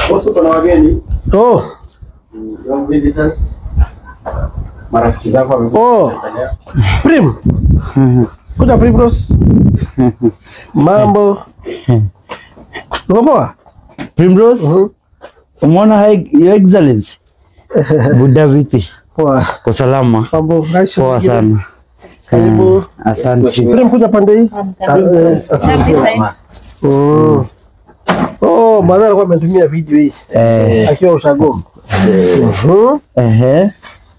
Bosi, kuna wageni Oh, young visitors, marafiki zako wamekuja Oh. kutembelea. Prim. Kuja Prim Bros. Mambo. Uko poa? Primrose, Mhm. umeona High- Your Excellency? Buda vipi? Poa. Kwa salama? Mambo. Aisha. Poa sana. Karibu. Eh, Asante. Prim kuja pande hii. Ah, eh, sasa. Mm. Oh, madhara alikuwa ametumia video hii Eh, akiwa ushago. Mhm. ehe,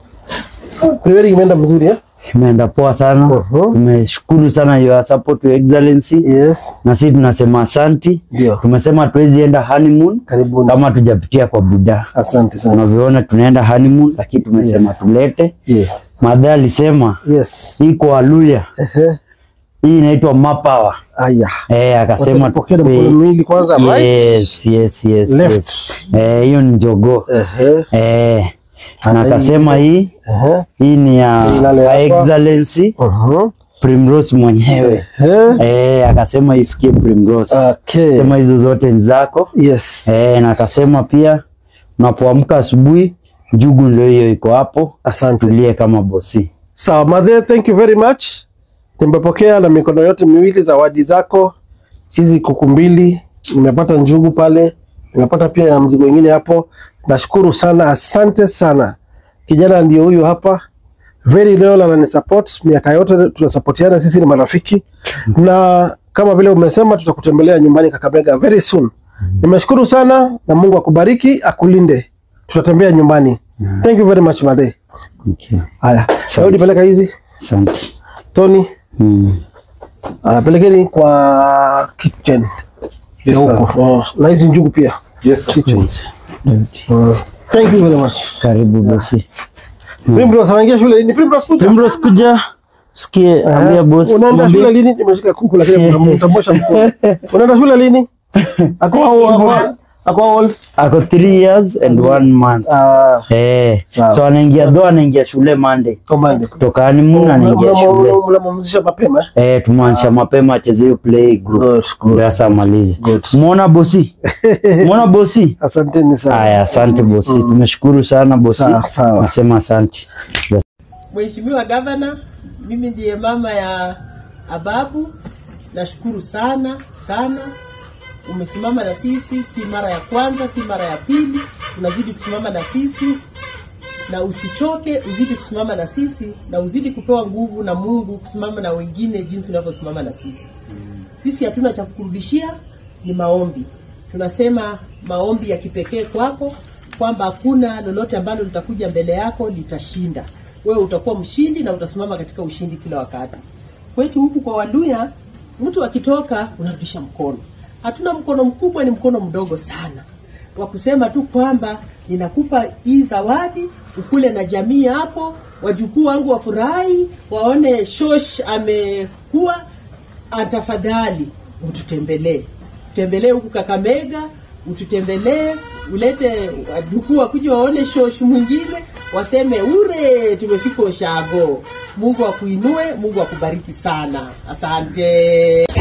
Primary imeenda mzuri eh? imeenda poa sana. Mhm. Tumeshukuru sana your support Your Excellency, Yes. na sisi tunasema asanti. Ndio. Tumesema tuwezi enda honeymoon Karibuni. kama tujapitia kwa Buda. Asante sana. Unavyoona tunaenda honeymoon, lakini tumesema tulete. Yes. Madha alisema Yes. hii kwa Waluya Ehe. hii inaitwa mapawa. Aya. Eh, akasema Pokea na mkono miwili kwanza, right? Yes, yes, yes, Left. yes. Eh, hiyo ni jogoo. Ehe. Eh, na Ana hii- akasema hii Ehe. hii ni ya Ilale hapa. Excellency Mhm. Primrose mwenyewe. Ehe. Eh, akasema ifikie Primrose. Okay. Sema hizo zote ni zako. Yes. Eh, na akasema pia unapoamka asubuhi njugu ndio hiyo iko hapo. Asante. Tulie kama bosi. Sawa, Madhe, thank you very much. Nimepokea na mikono yote miwili zawadi zako hizi, kuku mbili, nimepata njugu pale, nimepata pia ya mzigo wengine hapo. Nashukuru sana, asante sana. Kijana ndio huyu hapa, very loyal, anani support miaka yote, tunasapotiana, sisi ni marafiki, na kama vile umesema, tutakutembelea nyumbani Kakamega very soon. Nimeshukuru sana na Mungu akubariki, akulinde. Tutatembea nyumbani. Thank you very much Madhe. Okay. Haya, Asante. Daudi peleka hizi. Asante. Tony, Mm. uh, pelekeni kwa kitchen Yes, ya sir. huko. Oh, na hizi njugu pia. Yes, sir. Kitchen. Uh, thank you very much. Karibu bosi. Primrose anaingia shule lini? Primrose kuja. Primrose kuja sikie, ambia boss. Unaenda mwambie- shule lini? Nimeshika kuku lakini mtambosha mkono. Unaenda shule lini? Ako ako ako all. ako three years and one month Ah, eh, Sawa. so anaingia dho anaingia shule Monday command. kutoka honeymoon anaingia shule Mnamwamzisha mapema. eh, tumwanzisha mapema acheze hiyo play group Good, good. ndio sasa amalize. Good. Muona bosi, muona bosi. Asanteni sana. Haya, asante bosi, tumeshukuru sana bosi, Sawa, sawa. nasema asante. Mheshimiwa Gavana, mimi ndiye mama ya Ababu. Nashukuru sana sana, umesimama na sisi, si mara ya kwanza, si mara ya pili, unazidi kusimama na sisi na usichoke, uzidi kusimama na sisi na uzidi kupewa nguvu na Mungu kusimama na wengine jinsi unavyosimama na sisi. Sisi hatuna cha kukurudishia, ni maombi. Tunasema maombi ya kipekee kwako, kwamba hakuna lolote ambalo litakuja mbele yako litashinda. Wewe utakuwa mshindi na utasimama katika ushindi kila wakati. Kwetu huku kwa Waluya, mtu akitoka unarudisha mkono. Hatuna mkono mkubwa, ni mkono mdogo sana wa kusema tu kwamba ninakupa hii zawadi ukule na jamii hapo, wajukuu wangu wafurahi, waone shosh amekuwa atafadhali ututembelee, utembelee huku Kakamega, ututembelee, ulete wajukuu wakuja waone shosh mwingine, waseme ure, tumefika Ushago. Mungu akuinue, Mungu akubariki sana. Asante.